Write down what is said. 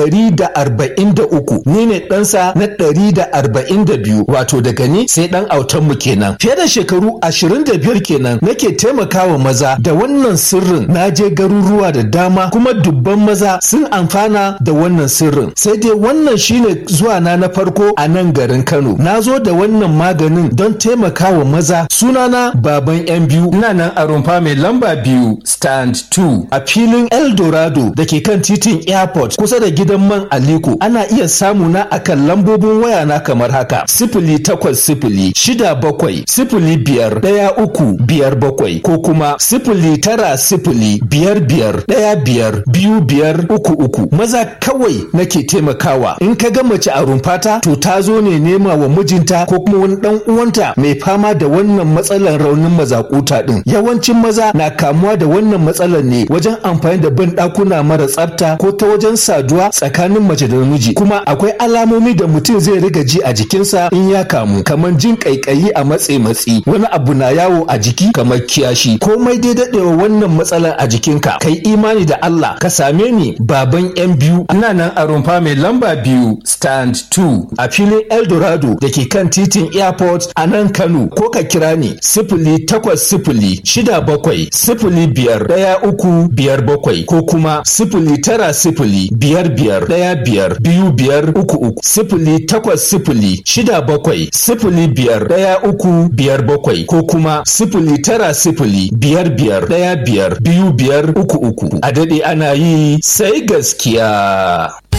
ɗari da arba'in da uku ni ne ɗansa na ɗari da arba'in da biyu wato daga ni sai ɗan autan mu kenan fiye da shekaru ashirin da biyar kenan nake taimakawa maza da wannan sirrin na je garuruwa da dama kuma dubban maza sun amfana da wannan sirrin sai dai wannan shine zuwa na na farko a nan garin Kano na zo da wannan maganin don taimakawa maza sunana baban yan biyu ina nan a rumfa mai lamba biyu stand 2 a filin Eldorado da ke kan titin airport kusa da gidan man Aliko ana iya samu na akan lambobin waya na kamar haka sifili takwas sifili shida bakwai sifili biyar ɗaya uku biyar bakwai ko kuma sifili tara sifili biyar biyar ɗaya biyar biyu biyar uku uku maza kawai nake taimakawa in ka ga mace a rumfata to ta zo ne nema wa mijinta ko kuma wani dan uwanta mai fama da wannan matsalar raunin mazakuta din yawancin maza na kamuwa da wannan matsalar ne wajen amfani da ban ɗakuna mara tsafta ko ta wajen saduwa tsakanin mace da namiji kuma akwai alamomi da mutum zai riga ji a jikinsa in ya kamu kamar jin kaikayi a matse matsi wani abu na yawo a jiki kamar kiyashi komai dai daɗewa wannan matsalar a jikinka kai imani da Allah ka same ni baban yan biyu ina nan a rumfa mai lamba biyu stand 2 a filin Eldorado da ke kan titin airport a nan Kano ko ka kira ni sifili takwas sifili shida bakwai sifili biyar ɗaya uku biyar bakwai ko kuma sifili tara sifili biyar biyar ɗaya biyar biyu biyar uku uku sifili takwas sifili shida bakwai sifili biyar ɗaya uku biyar bakwai ko kuma sifili tara sifili biyar biyar ɗaya biyar biyu biyar uku uku a daɗe ana yi sai gaskiya.